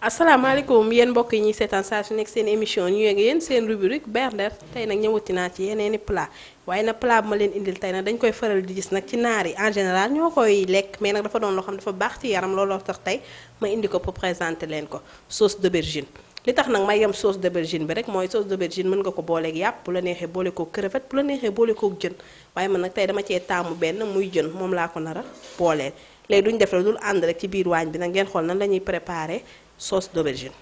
asalaamaaleykum yéen mbokk yi ñuy seetaan saa su nekk seen émission ñu yëg yéen seen rubrique berndeel tey nag ñëwati naa ci yeneeni plat waaye nag plat bu ma leen indil tey nag dañ koy faral di gis nag ci naar yi en général ñoo koy lekk mais nag dafa doon loo xam dafa baax ci yaram looloo tax tey ma indi ko pour présenter leen ko sauce d'aubergine li tax nag may yem sauce d'aubergine bi rek mooy sauce d'aubergine mën nga ko booleeg yàpp bu la neexee boole koog crevette bu la neexee boole koog jën waaye man nag tey dama cee taamu benn muy jën moom laa ko nar a booleel léegi duñ def la dul ànd rek ci biir waañ bi nag ngeen xool nan la ñuy préparer sauce d'aubergine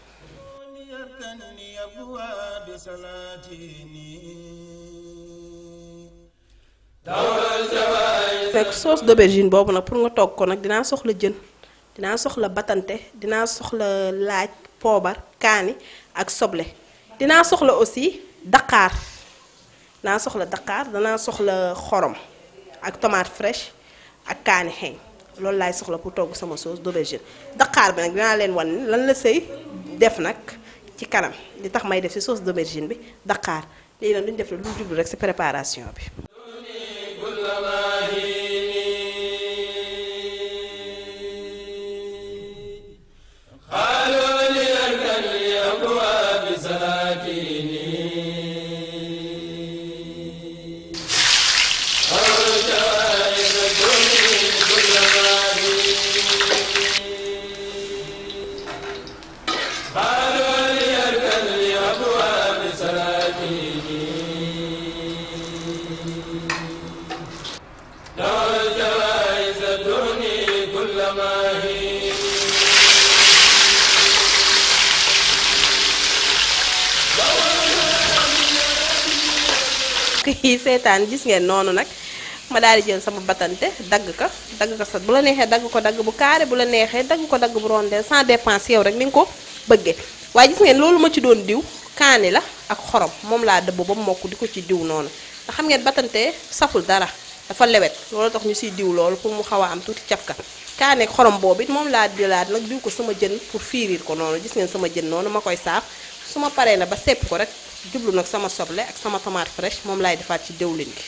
rek sauce d'aubergine boobu nag pour nga togg ko nag dinaa soxla jën dinaa soxla batante dinaa soxla laaj poobar kaani ak soble dinaa soxla aussi daqaar dinaa soxla daqaar danaa soxla xorom ak tomate fraîche ak kaani xeeñ loolu laay soxla pour togg sama sauce d'aubergine daqaar bi nag dinaa leen wan lan la sëy def nag ci kanam li tax may def ci sauce d'aubergine bi daqaar léegi nag duñu def la lu jublu rek ci préparation bi kii seetaan gis ngeen noonu nag ma daal di jël sama batante dagg ko dagg ko sa bu la neexee dagg ko dagg bu carré bu la neexee dagg ko dagg bu rondel sans dépense yow rek ni nga ko bëggee waaye gis ngeen loolu ma ci doon diw kaani la ak xorom moom laa dëbb ba mokk di ko ci diw noonu nga xam ngeen batante saful dara dafa lewet loolu tax ñu siy diw loolu pour mu xaw a am tuuti cafka kaani ak xorom boobu it moom laa jëlaat nag diw ko sama jën pour fiiriir ko noonu gis ngeen sama jën noonu ma koy saaf su ma paree na ba sepp ko rek jublu nag sama soble ak sama tomate fraîche moom laay defaat ci diwlin gi.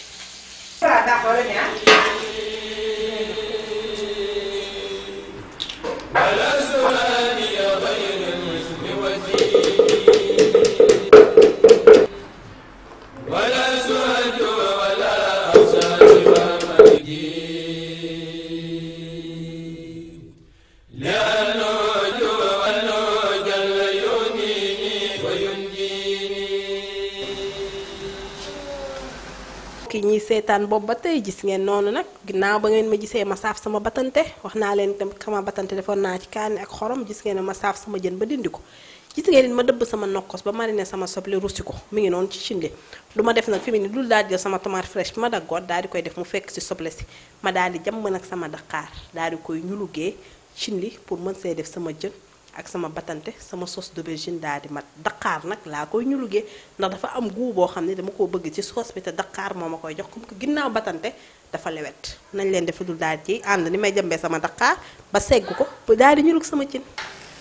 ki ñuy seetaan boobu ba tey gis ngeen noonu nag ginnaaw ba ngeen ma gisee ma saaf sama batante wax naa leen tam sama batante defoon naa ci kaani ak xorom gis ngeen ma saaf sama jën ba dindi ko gis ngeen ma dëbb sama nokkos ba mariner sama soble russi ko mi ngi noonu ci cinde du ma def nag fi mu ne dul daal di jël sama tomate fraîche bi ma daggoot daal di koy def mu fekk ci soble si ma daal di jàmm nag sama daqaar daal di koy ñulugee cindi pour mën see def sama jën ak sama batante sama sauce d'aubergine daal di mat daqaar nag laa koy ñulugee ndax dafa am goût boo xam ne dama koo bëgg ci sauce bi te daqaar moo ma koy jox comme que ginnaaw batante dafa lewet nañ leen defa dul daal ci ànd ni may jëmbee sama daqaar ba segg ko ba daal di ñulug sama cin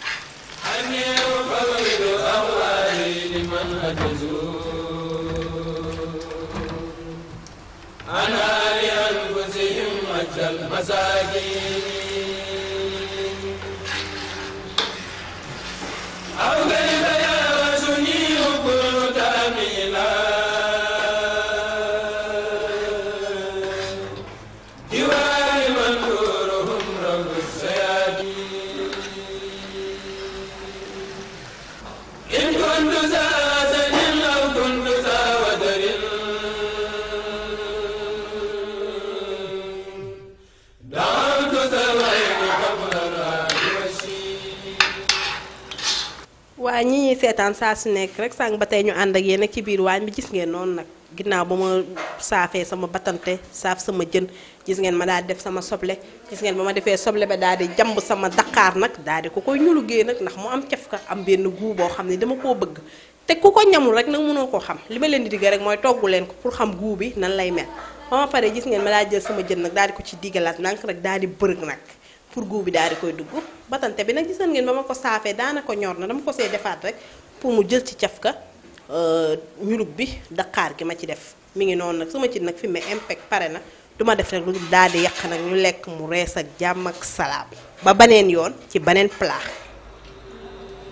waa ñi ñuy seetaan saa su nekk rek sànq ba tey ñu ànd ak yéen ak ci biir waañ bi gis ngeen noonu nag ginnaaw ba ma saafee sama batante saaf sama jën gis ngeen ma daal di def sama soble gis ngeen ba ma defee soble ba daal di jamb sama daqaar nag daal di ko koy ñulugee nag ndax mu am caf ka am benn goût boo xam ne dama koo bëgg te ku ko ñamul rek nag mënoo koo xam li ma leen di digg rek mooy toggu leen ko pour xam goût bi nan lay mel ba ma paree gis ngeen ma daal jël sama jën nag daal di ko ci diggalaat ndànk rek daal di bërëg nag pour goût bi daal di koy dugg batante bi nag gis ngeen ba ma ko saafee daana ko ñor na dama ko see defaat rek pour mu jël ci cafka ñulub bi daqaar gi ma ci def mi ngi noonu nag sama ci nag fi mu impec pare na du ma def rek lu daal di yàq nag ñu lekk mu rees ak jàmm ak salaam ba baneen yoon ci beneen plat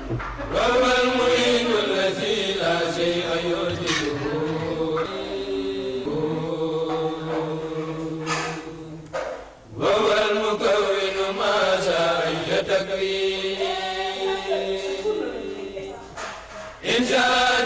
وهو المعين الذي لا شيء يعجزه وهو المكون ما شاء أي تكوين إن شاء